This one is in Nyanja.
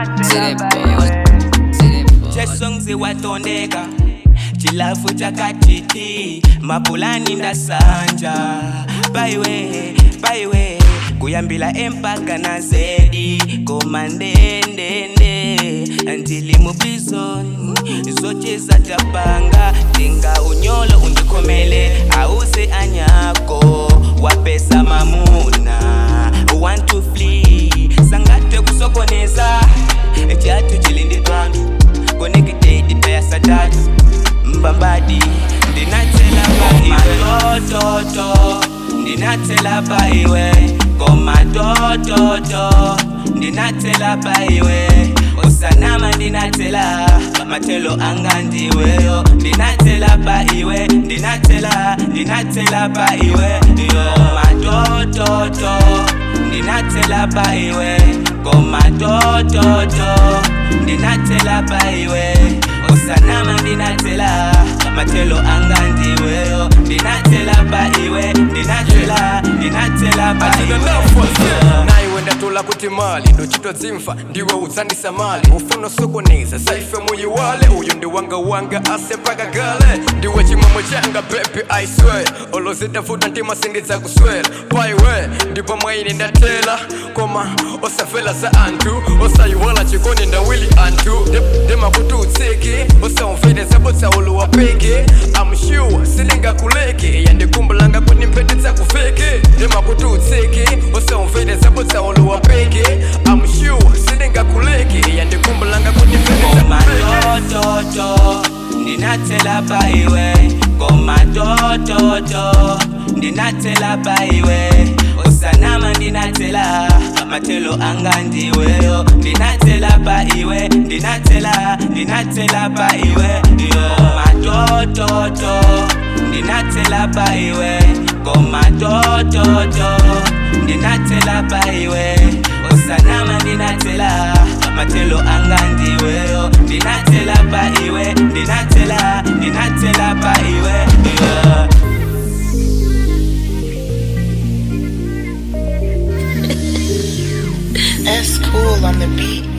chesongzi watondeka chilafu chakatiti mapulani ndasanja paiwe paiwe kuyambila empaka na zedi koma ndendende ndili muprizoni zocheza tapanga tinga unyolo undikhomele ause anyako wapesa mamuna want to flee sangatwe kusokoneza chatu chilindidwandu connected paya satatu mbambadi ndinatsela paiwetototo ndinatsela paiwe komatototo ndinatsela paiwe usanama ndinatsela matelo anga ndiweyo ndinatsela paiwe ndinatsela ndinatsela paiwe komatototo ndinatsela paiwe komatototo ndinatsela paiwe usanama ndinatsela matelo anga ndiweyo ndinatsela paiwe ndinatsela ndinatsela paiwe nayiwe ndatula kuti mali ndochitozimfa ndiwe udzandisa mali ufuna sokoneza saife muyiwale uyu ndi wanga wanga ase mpaka gale ndiwe chimwemwe changa bebi i swear olozitafuta ntima sindidzakuswera paiwe ndipo mwaine ndatela koma osafela za anthu osayiwala chikoni ndawili anthu ndimakuti utsiki osaumvere zabotsaulu wapeke I'm sure silingakuleke yandikumbulanga kuti mphete dzakufeke ndimakuti utsiki osaumvere zabotsaulu wapeke I'm sure silingakuleke yandikumbulanga kuti mphete dzakufeke komatototo ndinatsela paiwe komatototo ndinatsela paiwe usanama ndinatsela matelo anga ndiweyo ndinatsela paiwe ndinatsela ndinatsela paiwe komatototo ndinatsela paiwe komatototo ndinatsela paiwe usanama ndinatsela matelo anga ndiweyo ndinatsela paiwe ndinatsela ndinatsela paiwe yeah. That's cool on the beat.